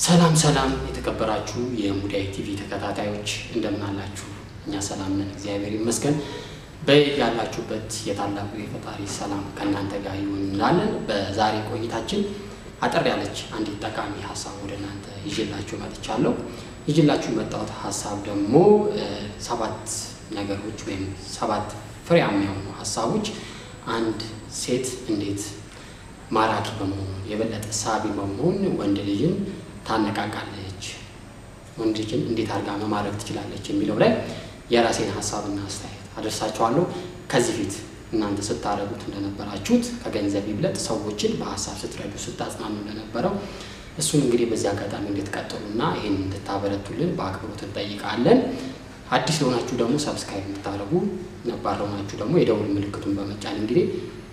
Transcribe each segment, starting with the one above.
ሰላም ሰላም የተከበራችሁ የሙዳይ ቲቪ ተከታታዮች እንደምን አላችሁ? እኛ ሰላም ነን፣ እግዚአብሔር ይመስገን። በያላችሁበት የታላቁ የፈጣሪ ሰላም ከእናንተ ጋር ይሁን እንላለን። በዛሬ ቆይታችን አጠር ያለች አንዲት ጠቃሚ ሀሳብ ወደ እናንተ ይዤላችሁ መጥቻለሁ። ይዤላችሁ የመጣሁት ሀሳብ ደግሞ ሰባት ነገሮች ወይም ሰባት ፍሬያማ የሆኑ ሀሳቦች አንድ ሴት እንዴት ማራኪ በመሆን የበለጠ ሳቢ በመሆን ወንድ ልጅን ታነቃቃለች፣ ወንድ ልጅን እንዴት አድርጋ መማረክ ትችላለች የሚለው ላይ የራሴን ሀሳብና አስተያየት አደርሳችኋለሁ። ከዚህ ፊት እናንተ ስታደርጉት እንደነበራችሁት ከገንዘብ ይብለጥ ሰዎችን በሀሳብ ስትረዱ ስታጽናኑ እንደነበረው እሱን እንግዲህ በዚህ አጋጣሚ እንድትቀጥሉና ይህን እንድታበረቱልን በአክብሮት እንጠይቃለን። አዲስ ለሆናችሁ ደግሞ ሰብስክራይብ እንድታደርጉ፣ ነባር ለሆናችሁ ደግሞ የደውል ምልክቱን በመጫን እንግዲህ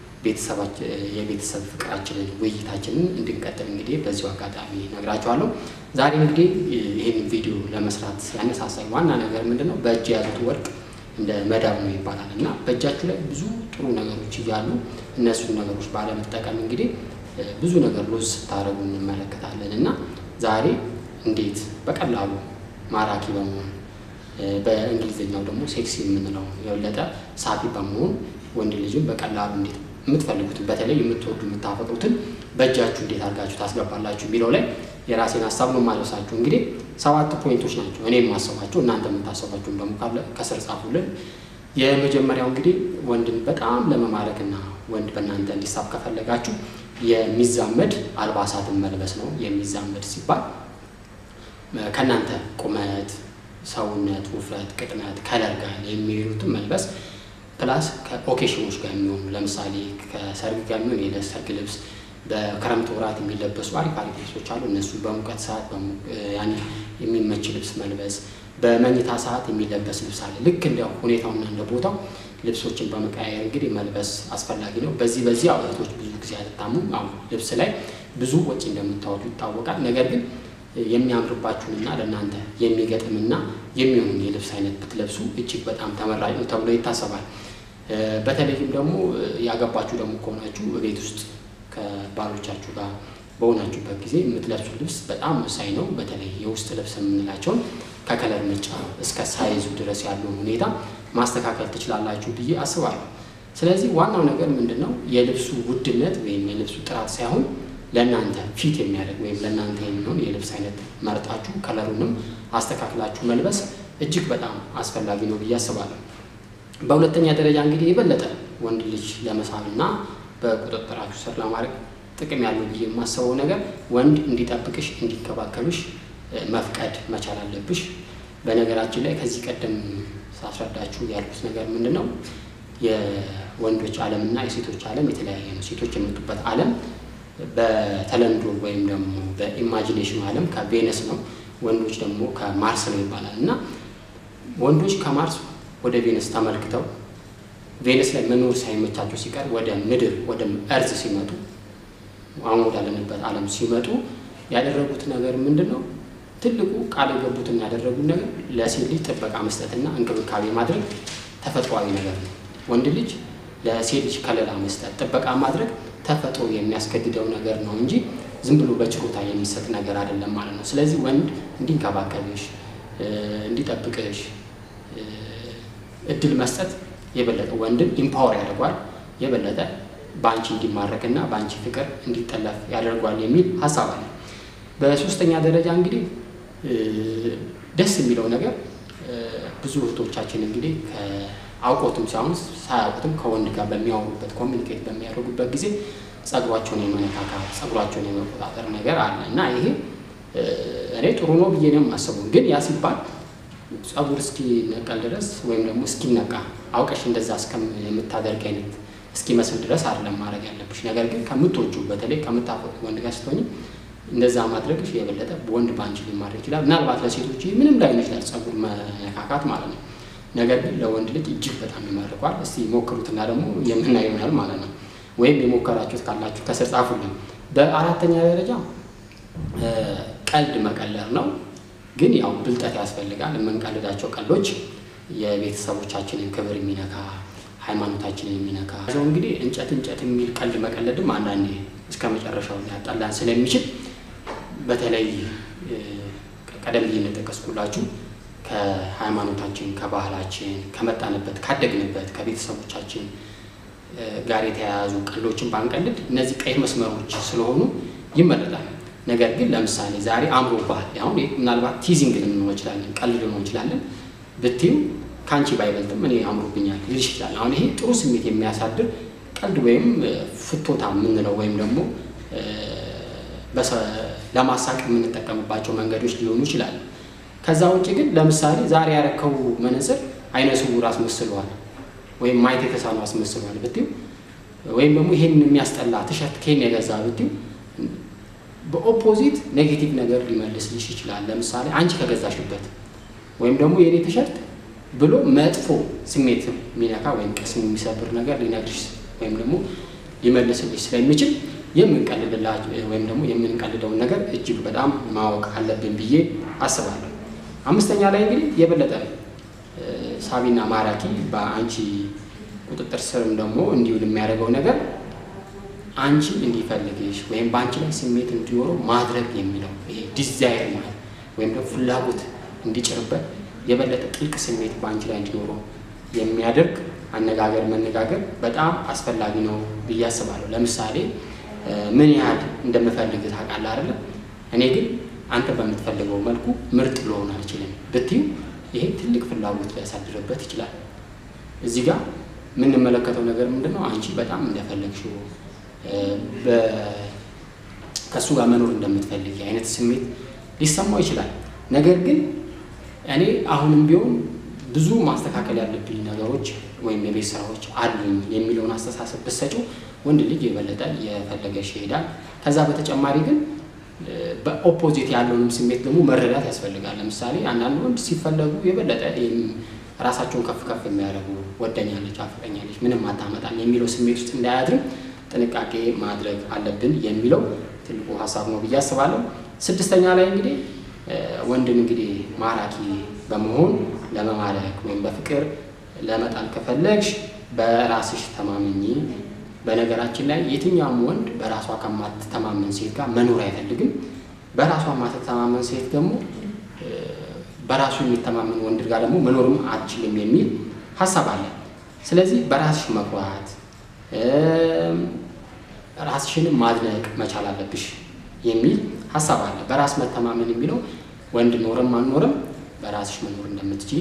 የቤተሰብ ፍቅራችንን ውይይታችንን እንድንቀጥል እንግዲህ በዚሁ አጋጣሚ ነግራችኋለሁ። ዛሬ እንግዲህ ይህን ቪዲዮ ለመስራት ያነሳሳኝ ዋና ነገር ምንድን ነው? በእጅ የያዙት ወርቅ እንደ መዳብ ነው ይባላል እና በእጃችሁ ላይ ብዙ ጥሩ ነገሮች እያሉ እነሱን ነገሮች ባለመጠቀም እንግዲህ ብዙ ነገር ሎዝ ስታደርጉ እንመለከታለን እና ዛሬ እንዴት በቀላሉ ማራኪ በመሆን በእንግሊዝኛው ደግሞ ሴክሲ የምንለው የበለጠ ሳቢ በመሆን ወንድ ልጅን በቀላሉ እንዴት የምትፈልጉትን በተለይ የምትወዱ የምታፈቅሩትን በእጃችሁ እንዴት አድርጋችሁ ታስገባላችሁ የሚለው ላይ የራሴን ሀሳብ ነው ማለሳችሁ። እንግዲህ ሰባት ፖይንቶች ናቸው እኔ የማሰባቸው፣ እናንተ የምታሰባችሁን ደግሞ ካለ ከስር ጻፉልን። የመጀመሪያው እንግዲህ ወንድን በጣም ለመማረክና ወንድ በእናንተ እንዲሳብ ከፈለጋችሁ የሚዛመድ አልባሳትን መልበስ ነው። የሚዛመድ ሲባል ከእናንተ ቁመት፣ ሰውነት፣ ውፍረት፣ ቅጥነት፣ ከለር ጋር የሚሄዱትን መልበስ ፕላስ ከኦኬሽኖች ጋር የሚሆኑ ለምሳሌ ከሰርግ ጋር የሚሆን የሰርግ ልብስ፣ በክረምት ወራት የሚለበሱ አሪፍ አሪፍ ልብሶች አሉ። እነሱ በሙቀት ሰዓት ያኔ የሚመች ልብስ መልበስ፣ በመኝታ ሰዓት የሚለበስ ልብስ አለ። ልክ እንደ ሁኔታውና እንደ ቦታው ልብሶችን በመቀያየር እንግዲህ መልበስ አስፈላጊ ነው። በዚህ በዚህ እህቶች ብዙ ጊዜ አልታሙም። አሁን ልብስ ላይ ብዙ ወጪ እንደምታወጡ ይታወቃል። ነገር ግን የሚያምርባችሁንና ለእናንተ የሚገጥምና የሚሆን የልብስ አይነት ብትለብሱ እጅግ በጣም ተመራጭ ነው ተብሎ ይታሰባል። በተለይም ደግሞ ያገባችሁ ደግሞ ከሆናችሁ ቤት ውስጥ ከባሎቻችሁ ጋር በሆናችሁበት ጊዜ የምትለብሱ ልብስ በጣም ወሳኝ ነው። በተለይ የውስጥ ልብስ የምንላቸውን ከከለር ምርጫ እስከ ሳይዙ ድረስ ያለውን ሁኔታ ማስተካከል ትችላላችሁ ብዬ አስባለሁ። ስለዚህ ዋናው ነገር ምንድን ነው? የልብሱ ውድነት ወይም የልብሱ ጥራት ሳይሆን ለእናንተ ፊት የሚያደርግ ወይም ለእናንተ የሚሆን የልብስ አይነት መርጣችሁ ከለሩንም አስተካክላችሁ መልበስ እጅግ በጣም አስፈላጊ ነው ብዬ አስባለሁ። በሁለተኛ ደረጃ እንግዲህ የበለጠ ወንድ ልጅ ለመሳብና በቁጥጥራችሁ ስር ለማድረግ ጥቅም ያለው ብዬ የማስበው ነገር ወንድ እንዲጠብቅሽ እንዲንከባከብሽ መፍቀድ መቻል አለብሽ። በነገራችን ላይ ከዚህ ቀደም ሳስረዳችሁ ያልኩት ነገር ምንድን ነው? የወንዶች ዓለምና የሴቶች ዓለም የተለያየ ነው። ሴቶች የመጡበት ዓለም በተለምዶ ወይም ደግሞ በኢማጂኔሽን ዓለም ከቬነስ ነው። ወንዶች ደግሞ ከማርስ ነው ይባላል እና ወንዶች ከማርስ ወደ ቬነስ ተመልክተው ቬነስ ላይ መኖር ሳይመቻቸው ሲቀር ወደ ምድር ወደ እርዝ ሲመጡ አሁን ወዳለንበት ዓለም ሲመጡ ያደረጉት ነገር ምንድን ነው? ትልቁ ቃል የገቡትና ያደረጉት ነገር ለሴት ልጅ ጥበቃ መስጠትና እንክብካቤ ማድረግ ተፈጥሯዊ ነገር ነው። ወንድ ልጅ ለሴት ልጅ ከለላ መስጠት፣ ጥበቃ ማድረግ ተፈጥሮ የሚያስገድደው ነገር ነው እንጂ ዝም ብሎ በችሮታ የሚሰጥ ነገር አይደለም ማለት ነው። ስለዚህ ወንድ እንዲንከባከብሽ፣ እንዲጠብቅሽ እድል መስጠት የበለጠ ወንድን ኢምፓወር ያደርጓል፣ የበለጠ በአንቺ እንዲማረክና በአንቺ ፍቅር እንዲጠለፍ ያደርጓል የሚል ሀሳብ አለ። በሶስተኛ ደረጃ እንግዲህ ደስ የሚለው ነገር ብዙ እህቶቻችን እንግዲህ አውቆትም ሳይሆን ሳያውቁትም ከወንድ ጋር በሚያወሩበት ኮሚኒኬት በሚያደርጉበት ጊዜ ጸጉሯቸውን የመነካካት ጸጉሯቸውን የመቆጣጠር ነገር አለ እና ይሄ እኔ ጥሩ ነው ብዬ ነው የማስበው። ግን ያ ሲባል ጸጉር እስኪነቀል ድረስ ወይም ደግሞ እስኪነቃ አውቀሽ እንደዛ የምታደርግ አይነት እስኪመስል ድረስ አይደለም ማድረግ ያለብሽ። ነገር ግን ከምትወጁ በተለይ ከምታፈቁ ወንድ ጋር ስትሆኝ እንደዛ ማድረግሽ የበለጠ ወንድ በአንቺ ሊማድረግ ይችላል። ምናልባት ለሴቶች ምንም ላይሆን ይችላል ጸጉር መነካካት ማለት ነው። ነገር ግን ለወንድ ልጅ እጅግ በጣም ይማርኳል። እስቲ ሞክሩትና ደግሞ የምናየው ይሆናል ማለት ነው። ወይም የሞከራችሁት ካላችሁ ከስር ጻፉልን። በአራተኛ ደረጃ ቀልድ መቀለር ነው። ግን ያው ብልጠት ያስፈልጋል። የምንቀልዳቸው ቀልዶች የቤተሰቦቻችንን ክብር የሚነካ ሃይማኖታችንን የሚነካ ሰው እንግዲህ እንጨት እንጨት የሚል ቀልድ መቀለድም አንዳንዴ እስከ መጨረሻው ሊያጣላን ስለሚችል በተለይ ቀደም ብዬ እንደጠቀስኩላችሁ ከሃይማኖታችን፣ ከባህላችን፣ ከመጣንበት፣ ካደግንበት ከቤተሰቦቻችን ጋር የተያያዙ ቀልዶችን ባንቀልድ እነዚህ ቀይ መስመሮች ስለሆኑ ይመረጣል። ነገር ግን ለምሳሌ ዛሬ አምሮብሃል፣ አሁን ምናልባት ቲዚንግ ልንሆን እንችላለን፣ ቀልድ ልንሆን እንችላለን ብትዩ ከአንቺ ባይበልጥም እኔ አምሮብኛል ልልሽ ይችላል። አሁን ይሄ ጥሩ ስሜት የሚያሳድር ቀልድ ወይም ፍቶታ የምንለው ወይም ደግሞ ለማሳቅ የምንጠቀምባቸው መንገዶች ሊሆኑ ይችላሉ። ከዛ ውጭ ግን ለምሳሌ ዛሬ ያረከው መነጽር አይነ ስውር አስመስለዋል ወይም ማየት የተሳነው አስመስለዋል ብትዩ ወይም ደግሞ ይሄን የሚያስጠላ ትሸርት ከኔ የገዛ ብትዩ በኦፖዚት ኔጌቲቭ ነገር ሊመልስልሽ ይችላል። ለምሳሌ አንቺ ከገዛሽበት ወይም ደግሞ የኔ ቲሸርት ብሎ መጥፎ ስሜት የሚነካ ወይም ቅስም የሚሰብር ነገር ሊነግርሽ ወይም ደግሞ ሊመልስልሽ ስለሚችል የምንቀልድላ ወይም ደግሞ የምንቀልደውን ነገር እጅግ በጣም ማወቅ አለብን ብዬ አስባለሁ። አምስተኛ ላይ እንግዲህ የበለጠ ሳቢና ማራኪ በአንቺ ቁጥጥር ስርም ደግሞ እንዲውል የሚያደርገው ነገር አንቺ እንዲፈልግሽ ወይም በአንቺ ላይ ስሜት እንዲኖረው ማድረግ የሚለው ይሄ ዲዛይር ማለት ወይም ደግሞ ፍላጎት እንዲጭርበት የበለጠ ጥልቅ ስሜት በአንቺ ላይ እንዲኖረው የሚያደርግ አነጋገር መነጋገር በጣም አስፈላጊ ነው ብዬ አስባለሁ። ለምሳሌ ምን ያህል እንደምፈልግ ታውቃለህ አይደለ? እኔ ግን አንተ በምትፈልገው መልኩ ምርጥ ልሆን አልችልም ብትዩ ይሄ ትልቅ ፍላጎት ሊያሳድርበት ይችላል። እዚህ ጋር የምንመለከተው ነገር ምንድን ነው? አንቺ በጣም እንደፈለግሽው ከእሱ ጋር መኖር እንደምትፈልግ አይነት ስሜት ሊሰማው ይችላል። ነገር ግን እኔ አሁንም ቢሆን ብዙ ማስተካከል ያለብኝ ነገሮች ወይም የቤት ስራዎች አሉኝ የሚለውን አስተሳሰብ ብትሰጪው ወንድ ልጅ የበለጠ የፈለገሽ ይሄዳል። ከዛ በተጨማሪ ግን በኦፖዚት ያለውንም ስሜት ደግሞ መረዳት ያስፈልጋል። ለምሳሌ አንዳንድ ወንድ ሲፈለጉ የበለጠ ራሳቸውን ከፍ ከፍ የሚያደርጉ ወደኛለች፣ አፍቀኛለች፣ ምንም አታመጣም የሚለው ስሜት ውስጥ እንዳያድርም ጥንቃቄ ማድረግ አለብን የሚለው ትልቁ ሀሳብ ነው ብዬ አስባለሁ። ስድስተኛ ላይ እንግዲህ ወንድን እንግዲህ ማራኪ በመሆን ለመማረክ ወይም በፍቅር ለመጣል ከፈለግሽ በራስሽ ተማመኚ። በነገራችን ላይ የትኛውም ወንድ በራሷ ከማትተማመን ሴት ጋር መኖር አይፈልግም። በራሷ የማትተማመን ሴት ደግሞ በራሱ የሚተማመን ወንድ ጋር ደግሞ መኖርም አትችልም የሚል ሀሳብ አለ። ስለዚህ በራስሽ መኩራት፣ ራስሽንም ማድነቅ መቻል አለብሽ የሚል ሀሳብ አለ። በራስ መተማመን የሚለው ወንድ ኖርም አልኖርም በራስሽ መኖር እንደምትችል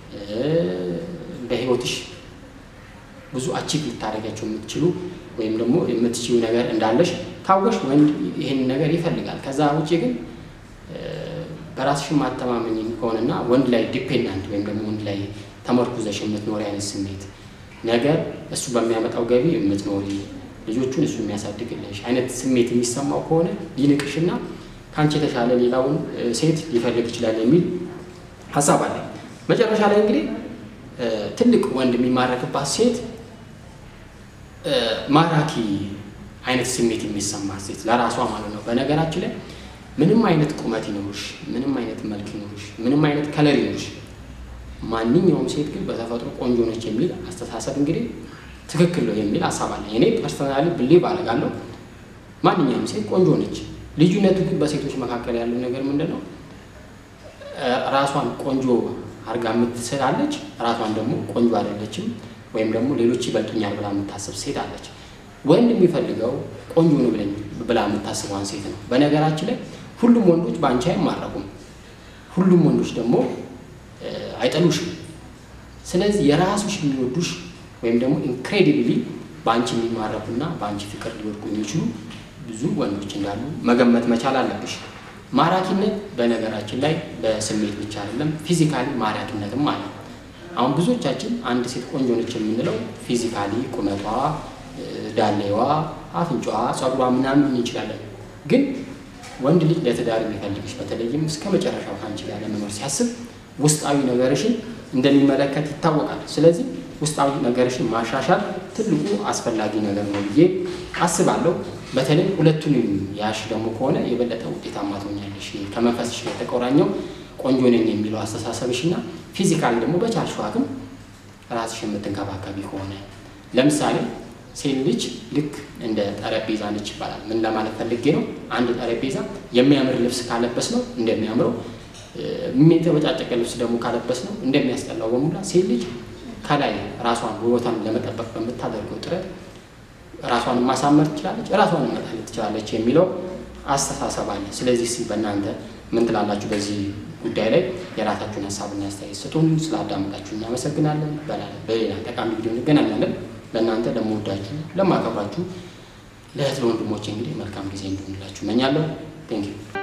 በህይወትሽ ብዙ አቺቭ ልታደርጋቸው የምትችሉ ወይም ደግሞ የምትችሉ ነገር እንዳለሽ ካወሽ ወንድ ይህን ነገር ይፈልጋል። ከዛ ውጭ ግን በራስሽ ማተማመኝ ከሆነና ወንድ ላይ ዲፔንዳንት ወይም ደግሞ ወንድ ላይ ተመርኩዘሽ የምትኖሪ አይነት ስሜት ነገር እሱ በሚያመጣው ገቢ የምትኖሪ ልጆቹን እሱ የሚያሳድግልሽ አይነት ስሜት የሚሰማው ከሆነ ሊንቅሽና ከአንቺ የተሻለ ሌላውን ሴት ሊፈልግ ይችላል የሚል ሀሳብ አለ። መጨረሻ ላይ እንግዲህ ትልቅ ወንድ የሚማረክባት ሴት ማራኪ አይነት ስሜት የሚሰማት ሴት ለራሷ ማለት ነው። በነገራችን ላይ ምንም አይነት ቁመት ይኖርሽ፣ ምንም አይነት መልክ ይኖርሽ፣ ምንም አይነት ከለር ይኖርሽ፣ ማንኛውም ሴት ግን በተፈጥሮ ቆንጆ ነች የሚል አስተሳሰብ እንግዲህ ትክክል ነው የሚል ሀሳብ አለ። እኔ ፐርሰናሊ ብሌቭ አደርጋለሁ ማንኛውም ሴት ቆንጆ ነች። ልዩነቱ ግን በሴቶች መካከል ያለው ነገር ምንድን ነው? ራሷን ቆንጆ አድርጋ የምትስላለች፣ ራሷን ደግሞ ቆንጆ አይደለችም ወይም ደግሞ ሌሎች ይበልጡኛል ብላ የምታስብ ሴት አለች። ወንድ የሚፈልገው ቆንጆ ነው ብለኝ ብላ የምታስበዋን ሴት ነው። በነገራችን ላይ ሁሉም ወንዶች በአንቺ አይማረኩም፣ ሁሉም ወንዶች ደግሞ አይጠሉሽም። ስለዚህ የራሱሽ የሚወዱሽ ወይም ደግሞ ኢንክሬዲብሊ በአንቺ የሚማረኩና በአንቺ ፍቅር ሊወድቁ የሚችሉ ብዙ ወንዶች እንዳሉ መገመት መቻል አለብሽ። ማራኪነት በነገራችን ላይ በስሜት ብቻ አይደለም፣ ፊዚካሊ ማራኪነትም አለ። አሁን ብዙዎቻችን አንድ ሴት ቆንጆ ነች የምንለው ፊዚካሊ ቁመቷ፣ ዳሌዋ፣ አፍንጫዋ፣ ጸጉሯ ምናምን እንችላለን። ግን ወንድ ልጅ ለትዳር የሚፈልግሽ በተለይም እስከ መጨረሻው ከአንቺ ጋር ለመኖር ሲያስብ ውስጣዊ ነገርሽን እንደሚመለከት ይታወቃል። ስለዚህ ውስጣዊ ነገርሽን ማሻሻል ትልቁ አስፈላጊ ነገር ነው ብዬ አስባለሁ። በተለይ ሁለቱንም ያሽ ደግሞ ከሆነ የበለጠ ውጤታማ ትሆኛለሽ። ከመንፈስሽ ጋር የተቆራኘው ቆንጆ ነኝ የሚለው አስተሳሰብሽ እና ፊዚካሊ ደግሞ በቻልሽው አቅም ራስሽ የምትንከባከቢ ከሆነ ለምሳሌ ሴት ልጅ ልክ እንደ ጠረጴዛ ነች ይባላል። ምን ለማለት ፈልጌ ነው? አንድ ጠረጴዛ የሚያምር ልብስ ካለበስ ነው እንደሚያምረው፣ የተበጫጨቀ ልብስ ደግሞ ካለበስ ነው እንደሚያስጠላው በሙላ ሴት ልጅ ከላይ ራሷን ውበቷን ለመጠበቅ በምታደርገው ጥረት ራሷን ማሳመር ትችላለች፣ ራሷን መጣል ትችላለች የሚለው አስተሳሰብ አለ። ስለዚህ እስኪ በእናንተ ምን ትላላችሁ? በዚህ ጉዳይ ላይ የራሳችሁን ሀሳብና አስተያየት ስጡን። ስላዳመጣችሁ እናመሰግናለን። በሌላ ጠቃሚ ቪዲዮ እንገናኛለን። ለእናንተ ለመወዳችሁ፣ ለማከብራችሁ ለእህት ለወንድሞቼ እንግዲህ መልካም ጊዜ እንዲሆንላችሁ እመኛለሁ። ቴንኪው